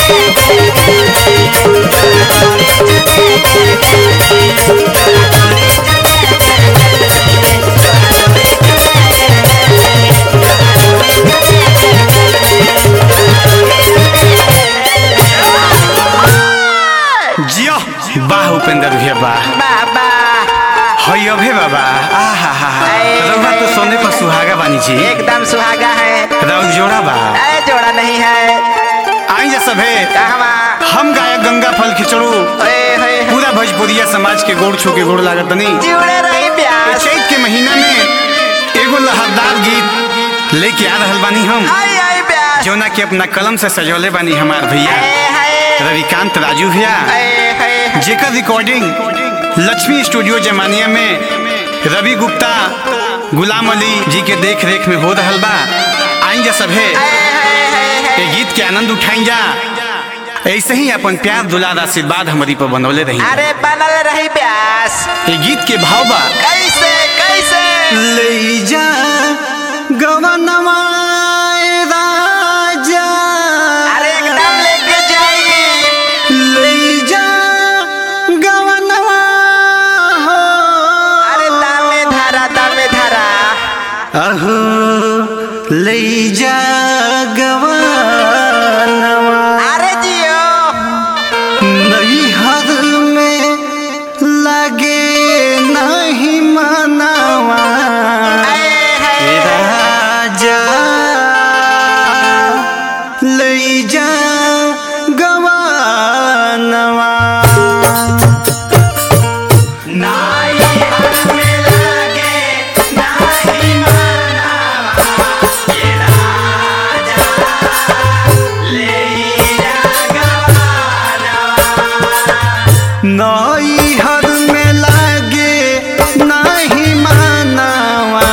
जियो वाह उपेंद्र भैया वाह बाबा हई अभे बाबा आहा हा हा अरे, रउआ तो अरे। सोने पर सुहागा बानी जी एकदम सुहागा है रउआ जोड़ा बा अरे जोड़ा नहीं है आई जा सभे कहवा हम गायक गंगा फल खिचड़ू ओए होए पूरा भोजपुरिया समाज के गोड़ छू के गोड़ लागत नहीं जुड़े रही प्यास चैत के महीना में एगो लहरदार गीत लेके आ रहल बानी हम आई आई प्यास जौना के अपना कलम से सजौले बानी हमार भैया हाय हाय रविकांत राजू भैया हाय हाय जेकर रिकॉर्डिंग लक्ष्मी स्टूडियो जमानिया में रवि गुप्ता गुलाम अली जी के देख रेख में हो रहल बा आई जा सभे ये गीत के आनंद उठाई जा ऐसे ही अपन प्यार दुलार आशीर्वाद हमारी पर बनौले रही अरे बनल रही प्यास ये गीत के भाव बा कैसे कैसे ले जा गवनवा राजा अरे एकदम लेके जाइए ले जा गवनवा हो अरे दामे धरा दामे धरा अहो ले जा गवनवा अरे जियो नैहर में लगे नहीं मनावा हाय हाय राजा ले जा गवानवा नैहर में लागे नहीं मानवा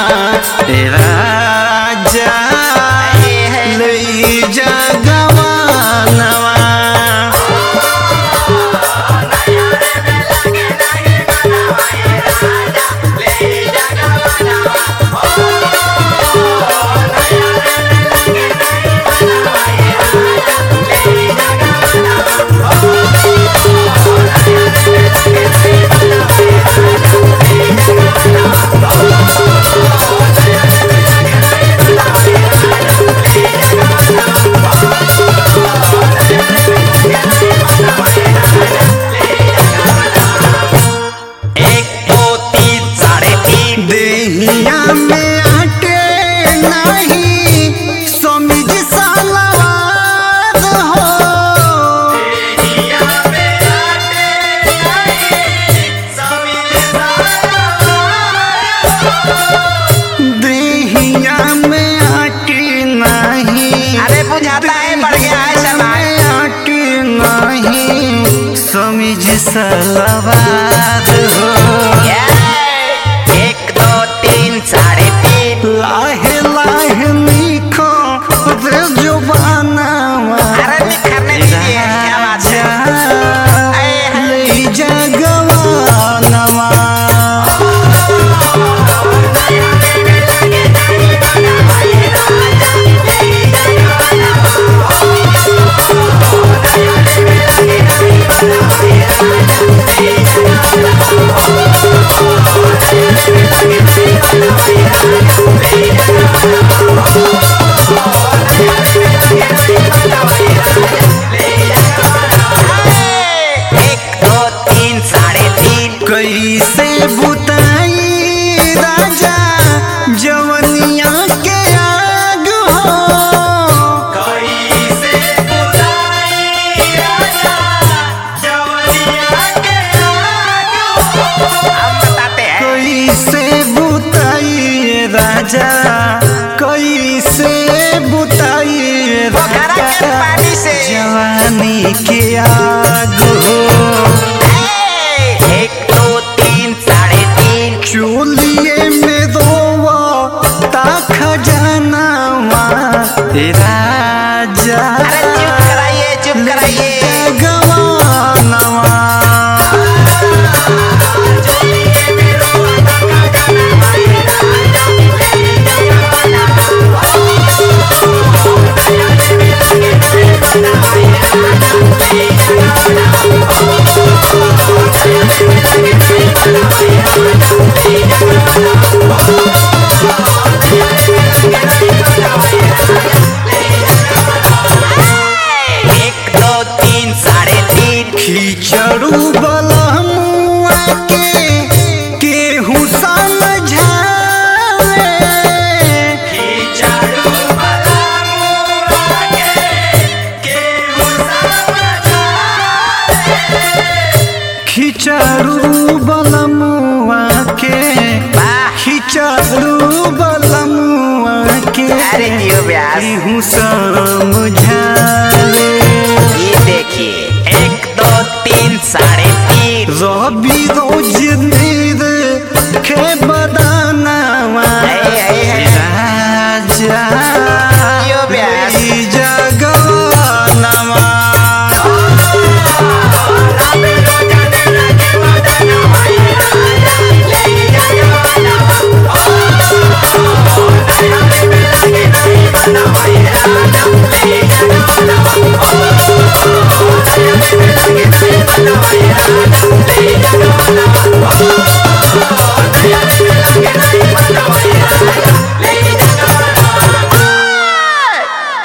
राजा ले जा गवानवा एक दो तीन साढ़े तीन देहिया में आटे नहीं समिज सलवार हो देहिया में आटे नहीं अरे बुझाता है बढ़ गया है समय में आटे नहीं समिज सलवार हो एक दो तीन साढ़े तीन लाहे लाहे निखो रे जुबानवा अरे निखरने दीजिए क्या बात है आए हैं। ले जा गवानवा एक दो तीन साढ़े तीन कैसे बुताई राजा जवनिया के आग हो हम बताते हैं कैसे बुताई राजा कैसे बुताई पोखरा के राजा पानी से। जवानी के आग हो एक दो तीन साढ़े तीन चोलिए में रोवा ता खजानावा ए राजा अरे चुप कराइए चुप कराइए गवानवा Hey! खिचड़ू बलमुआ के